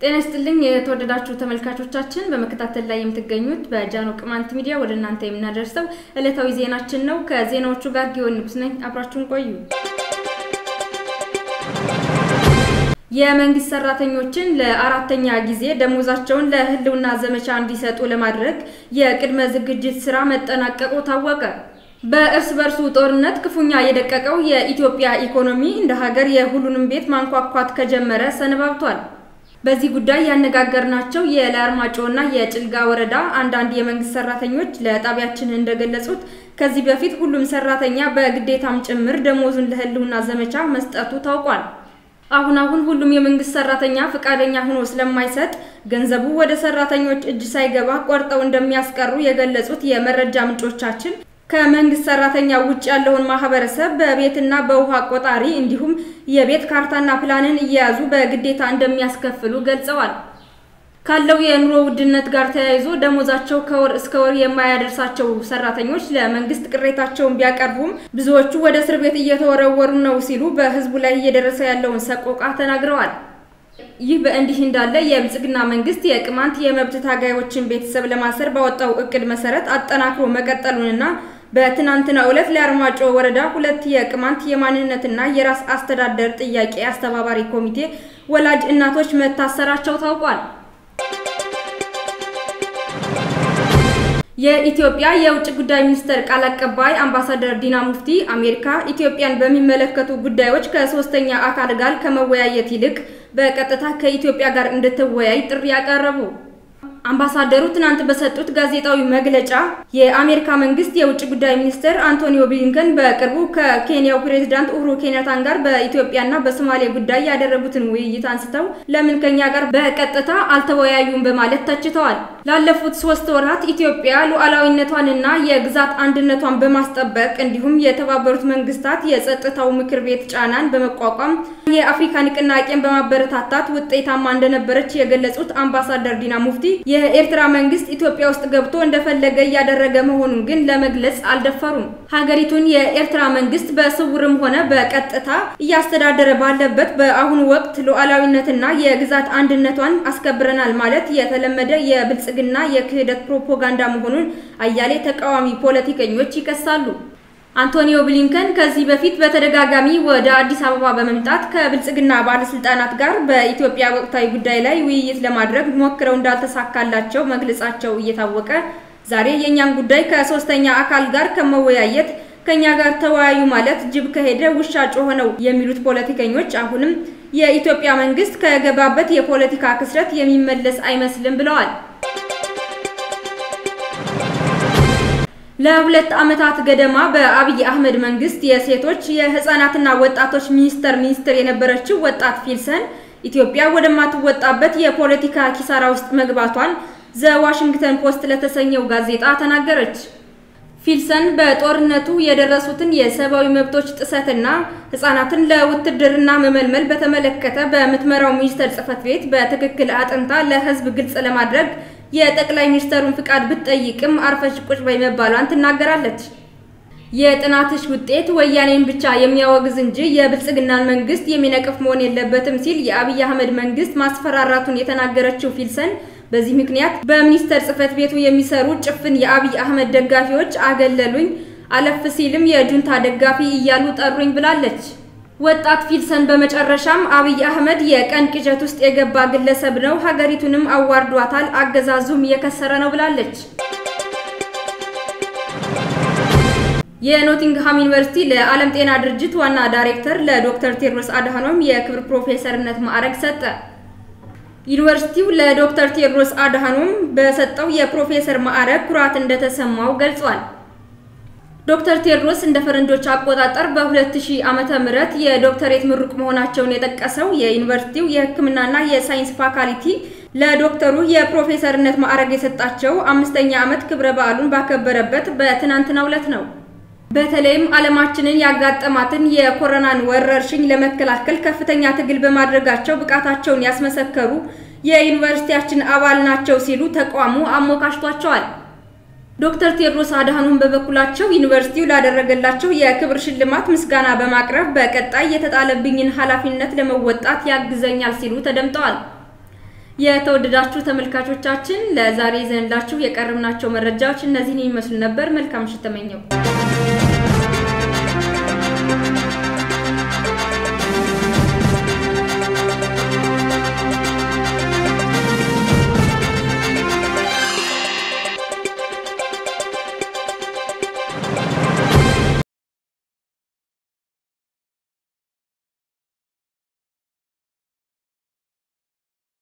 ጤና ይስጥልኝ የተወደዳችሁ ተመልካቾቻችን፣ በመከታተል ላይ የምትገኙት በጃኖ ቅማንት ሚዲያ ወደ እናንተ የምናደርሰው ዕለታዊ ዜናችን ነው። ከዜናዎቹ ጋር ጊዮን ንጉስ ነኝ። አብራችሁን ቆዩ። የመንግስት ሰራተኞችን ለአራተኛ ጊዜ ደሞዛቸውን ለህልውና ዘመቻ እንዲሰጡ ለማድረግ የቅድመ ዝግጅት ስራ መጠናቀቁ ታወቀ። በእርስ በርሱ ጦርነት ክፉኛ የደቀቀው የኢትዮጵያ ኢኮኖሚ እንደ ሀገር የሁሉንም ቤት ማንኳኳት ከጀመረ ሰነባብቷል። በዚህ ጉዳይ ያነጋገርናቸው የለአርማጮና የጭልጋ ወረዳ አንዳንድ የመንግስት ሰራተኞች ለጣቢያችን እንደገለጹት ከዚህ በፊት ሁሉም ሰራተኛ በግዴታም ጭምር ደሞዙን ለህልውና ዘመቻ መስጠቱ ታውቋል። አሁን አሁን ሁሉም የመንግስት ሰራተኛ ፈቃደኛ ሆኖ ስለማይሰጥ ገንዘቡ ወደ ሰራተኞች እጅ ሳይገባ ቆርጠው እንደሚያስቀሩ የገለጹት የመረጃ ምንጮቻችን ከመንግስት ሰራተኛ ውጭ ያለውን ማህበረሰብ በቤትና በውሃ ቆጣሪ እንዲሁም የቤት ካርታና ፕላንን እየያዙ በግዴታ እንደሚያስከፍሉ ገልጸዋል። ካለው የኑሮ ውድነት ጋር ተያይዞ ደሞዛቸው ከወር እስከ ወር የማያደርሳቸው ሰራተኞች ለመንግስት ቅሬታቸውን ቢያቀርቡም ብዙዎቹ ወደ እስር ቤት እየተወረወሩ ነው ሲሉ በህዝቡ ላይ እየደረሰ ያለውን ሰቆቃ ተናግረዋል። ይህ በእንዲህ እንዳለ የብልጽግና መንግስት የቅማንት የመብት ታጋዮችን ቤተሰብ ለማሰር ባወጣው እቅድ መሰረት አጠናክሮ መቀጠሉንና በትናንትናው ዕለት ለአርማጮ ወረዳ ሁለት የቅማንት የማንነትና የራስ አስተዳደር ጥያቄ አስተባባሪ ኮሚቴ ወላጅ እናቶች መታሰራቸው ታውቋል። የኢትዮጵያ የውጭ ጉዳይ ሚኒስቴር ቃል አቀባይ አምባሳደር ዲና ሙፍቲ አሜሪካ ኢትዮጵያን በሚመለከቱ ጉዳዮች ከሶስተኛ አካል ጋር ከመወያየት ይልቅ በቀጥታ ከኢትዮጵያ ጋር እንድትወያይ ጥሪ ያቀረቡ። አምባሳደሩ ትናንት በሰጡት ጋዜጣዊ መግለጫ የአሜሪካ መንግስት የውጭ ጉዳይ ሚኒስትር አንቶኒዮ ብሊንከን በቅርቡ ከኬንያው ፕሬዝዳንት ኡሁሩ ኬንያታን ጋር በኢትዮጵያና በሶማሌ ጉዳይ ያደረጉትን ውይይት አንስተው ለምን ከኛ ጋር በቀጥታ አልተወያዩም በማለት ተችተዋል። ላለፉት ሶስት ወራት ኢትዮጵያ ሉዓላዊነቷንና የግዛት አንድነቷን በማስጠበቅ እንዲሁም የተባበሩት መንግስታት የጸጥታው ምክር ቤት ጫናን በመቋቋም የአፍሪካ ንቅናቄን በማበረታታት ውጤታማ እንደነበረች የገለጹት አምባሳደር ዲና ሙፍቲ የኤርትራ መንግስት ኢትዮጵያ ውስጥ ገብቶ እንደፈለገ እያደረገ መሆኑን ግን ለመግለጽ አልደፈሩም። ሀገሪቱን የኤርትራ መንግስት በስውርም ሆነ በቀጥታ እያስተዳደረ ባለበት በአሁኑ ወቅት ሉዓላዊነትና የግዛት አንድነቷን አስከብረናል ማለት የተለመደ የብልጽግና የክህደት ፕሮፓጋንዳ መሆኑን አያሌ ተቃዋሚ ፖለቲከኞች ይከሳሉ። አንቶኒዮ ብሊንከን ከዚህ በፊት በተደጋጋሚ ወደ አዲስ አበባ በመምጣት ከብልጽግና ባለስልጣናት ጋር በኢትዮጵያ ወቅታዊ ጉዳይ ላይ ውይይት ለማድረግ ሞክረው እንዳልተሳካላቸው መግለጻቸው እየታወቀ ዛሬ የእኛን ጉዳይ ከሶስተኛ አካል ጋር ከመወያየት ከኛ ጋር ተወያዩ ማለት ጅብ ከሄደ ውሻ ጮኸ ነው የሚሉት ፖለቲከኞች አሁንም የኢትዮጵያ መንግስት ከገባበት የፖለቲካ ክስረት የሚመለስ አይመስልም ብለዋል። ለሁለት ዓመታት ገደማ በአብይ አህመድ መንግስት የሴቶች የህፃናትና ወጣቶች ሚኒስቴር ሚኒስትር የነበረችው ወጣት ፊልሰን ኢትዮጵያ ወደማትወጣበት የፖለቲካ ኪሳራ ውስጥ መግባቷን ዘ ዋሽንግተን ፖስት ለተሰኘው ጋዜጣ ተናገረች። ፊልሰን በጦርነቱ የደረሱትን የሰብአዊ መብቶች ጥሰትና ህጻናትን ለውትድርና መመልመል በተመለከተ በምትመራው ሚኒስቴር ጽህፈት ቤት በትክክል አጥንታ ለህዝብ ግልጽ ለማድረግ የጠቅላይ ሚኒስትሩን ፍቃድ ብትጠይቅም አርፈሽ ቁጭ በይ መባሏን ትናገራለች። የጥናትሽ ውጤት ወያኔን ብቻ የሚያወግዝ እንጂ የብልጽግናን መንግስት የሚነቅፍ መሆን የለበትም ሲል የአብይ አህመድ መንግስት ማስፈራራቱን የተናገረችው ፊልሰን በዚህ ምክንያት በሚኒስቴር ጽህፈት ቤቱ የሚሰሩ ጭፍን የአብይ አህመድ ደጋፊዎች አገለሉኝ፣ አለፍ ሲልም የጁንታ ደጋፊ እያሉ ጠሩኝ ብላለች። ወጣት ፊልሰን በመጨረሻም አብይ አህመድ የቀን ቅዠት ውስጥ የገባ ግለሰብ ነው፣ ሀገሪቱንም አዋርዷታል፣ አገዛዙም የከሰረ ነው ብላለች። የኖቲንግሃም ዩኒቨርሲቲ ለዓለም ጤና ድርጅት ዋና ዳይሬክተር ለዶክተር ቴድሮስ አድሃኖም የክብር ፕሮፌሰርነት ማዕረግ ሰጠ። ዩኒቨርሲቲው ለዶክተር ቴድሮስ አድሃኖም በሰጠው የፕሮፌሰር ማዕረግ ኩራት እንደተሰማው ገልጿል። ዶክተር ቴድሮስ እንደ ፈረንጆች አቆጣጠር በ2000 ዓመተ ምህረት የዶክተሬት ምሩቅ መሆናቸውን የጠቀሰው የዩኒቨርሲቲው የሕክምናና የሳይንስ ፋካልቲ ለዶክተሩ የፕሮፌሰርነት ማዕረግ የሰጣቸው አምስተኛ ዓመት ክብረ በዓሉን ባከበረበት በትናንትናው ዕለት ነው። በተለይም ዓለማችንን ያጋጠማትን የኮሮናን ወረርሽኝ ለመከላከል ከፍተኛ ትግል በማድረጋቸው ብቃታቸውን ያስመሰከሩ የዩኒቨርሲቲያችን አባል ናቸው ሲሉ ተቋሙ አሞካሽቷቸዋል። ዶክተር ቴድሮስ አድሃኖም በበኩላቸው ዩኒቨርሲቲው ላደረገላቸው የክብር ሽልማት ምስጋና በማቅረብ በቀጣይ የተጣለብኝን ኃላፊነት ለመወጣት ያግዘኛል ሲሉ ተደምጠዋል። የተወደዳችሁ ተመልካቾቻችን ለዛሬ ይዘንላችሁ የቀረብናቸው መረጃዎች እነዚህን ይመስሉ ነበር። መልካም ምሽት ተመኘው።